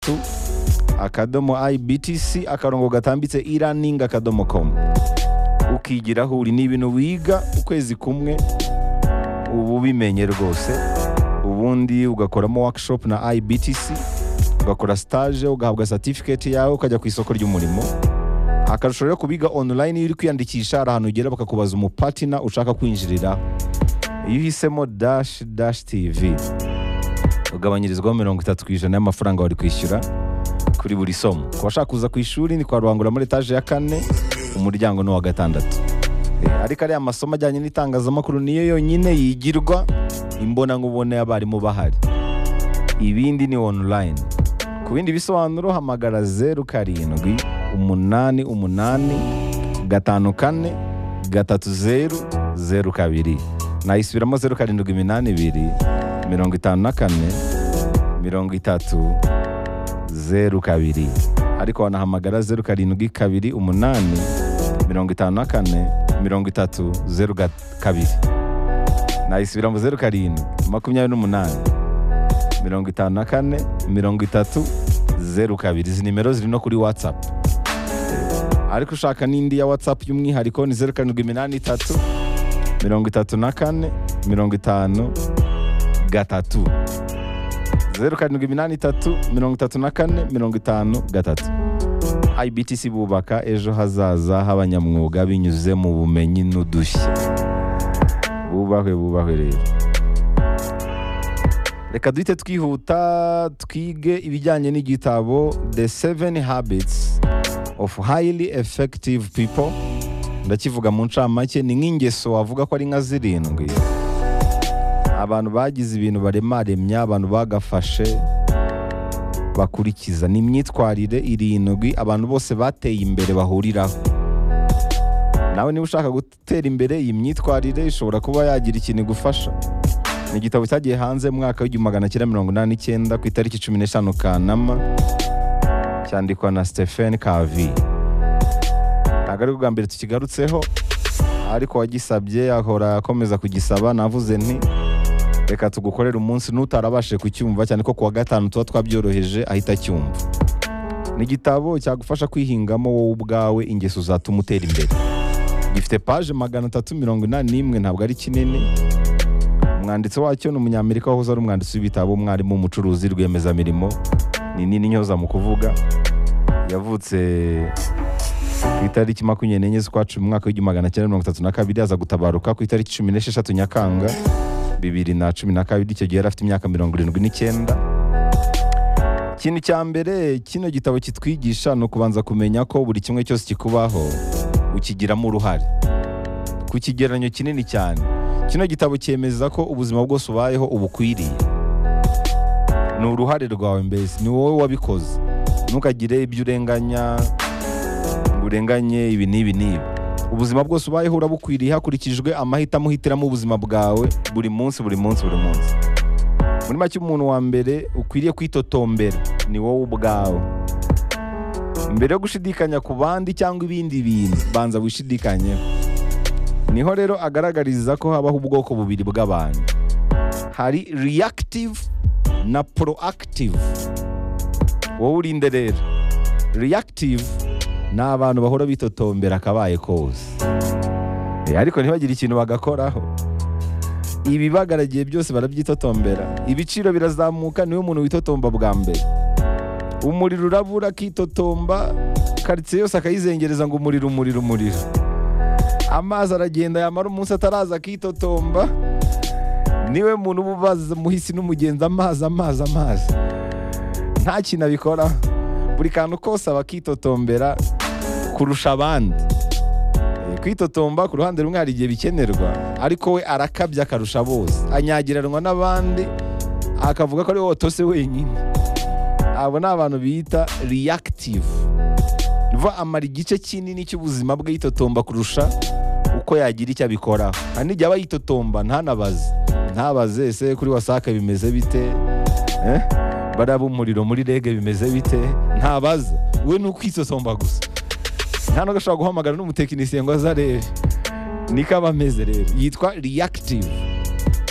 tu akadomo ibtc akarongo gatambitse e-learning akadomo com ukigira aho uri ni ibintu wiga ukwezi kumwe uba ubimenye rwose ubundi ugakoramo workshop na ibtc ugakora stage ugahabwa certificate yawe ukajya ku isoko ry'umurimo akarusho rero kubiga online iyo uri kwiyandikisha hari ahantu ugera bakakubaza umupatina ushaka kwinjirira iyo uhisemo dash dash tv ugabanyirizwaho mirongo itatu ku ijana y'amafaranga wari kwishyura kuri buri somo ku bashaka kuza ku ishuri ni kwa rubangura muri etaje ya kane umuryango ni uwa gatandatu Eh, ariko ariya masomo ajyanye n'itangazamakuru niyo yonyine yigirwa imbonankubone y'abarimu bahari ibindi ni online ku bindi bisobanuro hamagara zeru karindwi umunani umunani gatanu kane gatatu zeru zeru kabiri nayisubiramo zeru karindwi iminani ibiri mirongo itanu na kane mirongo itatu zeru kabiri ariko wanahamagara zeru karindwi kabiri umunani mirongo itanu na kane mirongo itatu zeru ga- kabiri nayisubiramo zeru karindwi makumyabiri n'umunani mirongo itanu na kane mirongo itatu zeru kabiri izi nimero ziri no kuri watsapu ariko ushaka n'indi ya watsapu y'umwihariko ni zeru karindwi iminani itatu mirongo itatu na kane mirongo itanu gatatu zeru karindwi iminani itatu mirongo itatu na kane mirongo itanu gatatu ibtc bubaka ejo hazaza h'abanyamwuga binyuze mu bumenyi n'udushya bubahwe bubahwe rero reka duhite twihuta twige ibijyanye n'igitabo the seven habits of highly effective people ndakivuga mu ncamake ni nk'ingeso wavuga ko ari nka zirindwi abantu bagize ibintu baremaremya abantu bagafashe bakurikiza ni imyitwarire irindwi abantu bose bateye imbere bahuriraho nawe niba ushaka gutera imbere iyi myitwarire ishobora kuba yagira ikintu igufasha ni igitabo cyagiye hanze mu mwaka w'igihumbi magana cyenda mirongo inani n'icyenda ku itariki cumi n'eshanu kanama cyandikwa na stephen kavi ntabwo ari bwa mbere tukigarutseho ariko wagisabye ahora akomeza kugisaba navuze nti reka tugukorere umunsi n'utarabashije kucyumva cyane ko kuwa gatanu tuba twabyoroheje ahita acyumva ni igitabo cyagufasha kwihingamo wowe ubwawe ingeso zatuma utera imbere gifite paje magana atatu mirongo inani n'imwe ntabwo ari kinini umwanditsi wacyo ni umunyamerika wahoze ari umwanditsi w'ibitabo umwarimu umucuruzi rwiyemezamirimo ni nini nyoza mu kuvuga yavutse ku itariki makumyabiri n'enye z'ukwa cumi mu mwaka w'igihumbi magana cyenda mirongo itatu na kabiri aza gutabaruka ku itariki cumi n'esheshatu nyakanga bibiri na cumi na kabiri icyo gihe yari afite imyaka mirongo irindwi n'icyenda ikintu cya mbere kino gitabo kitwigisha ni ukubanza kumenya ko buri kimwe cyose kikubaho ukigiramo uruhare ku kigereranyo kinini cyane kino gitabo cyemeza ko ubuzima bwose ubayeho ubukwiriye ni uruhare rwawe mbese ni wowe wabikoze ntukagire ibyo urenganya ngo urenganye ibi n'ibi n'ibi ubuzima bwose ubayeho urabukwiriye hakurikijwe amahitamo uhitiramo ubuzima bwawe buri munsi buri munsi buri munsi muri make umuntu wa mbere ukwiriye kwitotombera ni wowe ubwawe mbere yo gushidikanya ku bandi cyangwa ibindi bintu banza wishidikanyeho niho rero agaragariza ko habaho ubwoko bubiri bw'abantu hari reactive na proactive wowe urinde rero reactive ni abantu bahora bitotombera akabaye kose Eh, ariko ntibagire ikintu bagakoraho ibi bagaragiye byose barabyitotombera ibiciro birazamuka niwe muntu witotomba bwa mbere umuriro urabura akitotomba karitsiye yose akayizengereza ngo umuriro umuriro umuriro amazi aragenda yamara umunsi ataraza akitotomba niwe muntu uba ubaza muhisi n'umugenzi amazi amazi amazi nta kintu abikora buri kantu kose aba akitotombera kurusha abandi Eh, kwitotomba ku ruhande rumwe hari igihe bikenerwa ariko we arakabya akarusha bose anyagiranwa n'abandi akavuga ko ari wowe watose wenyine abo ni abantu bita reactive vuba amara igice kinini cy'ubuzima bwe yitotomba kurusha uko yagira icyo abikoraho hari n'igihe aba yitotomba ntanabaze ntabaze ese kuri wasake bimeze bite eh? bariya b'umuriro muri rege bimeze bite ntabaze we ni ukwitotomba gusa nta nubwo ashobora guhamagara n'umutekinisiye ngo azarebe niko aba ameze rero yitwa reactive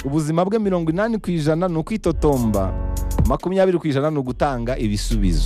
ubuzima bwe mirongo inani ku ijana ni ukwitotomba makumyabiri ku ijana ni ugutanga ibisubizo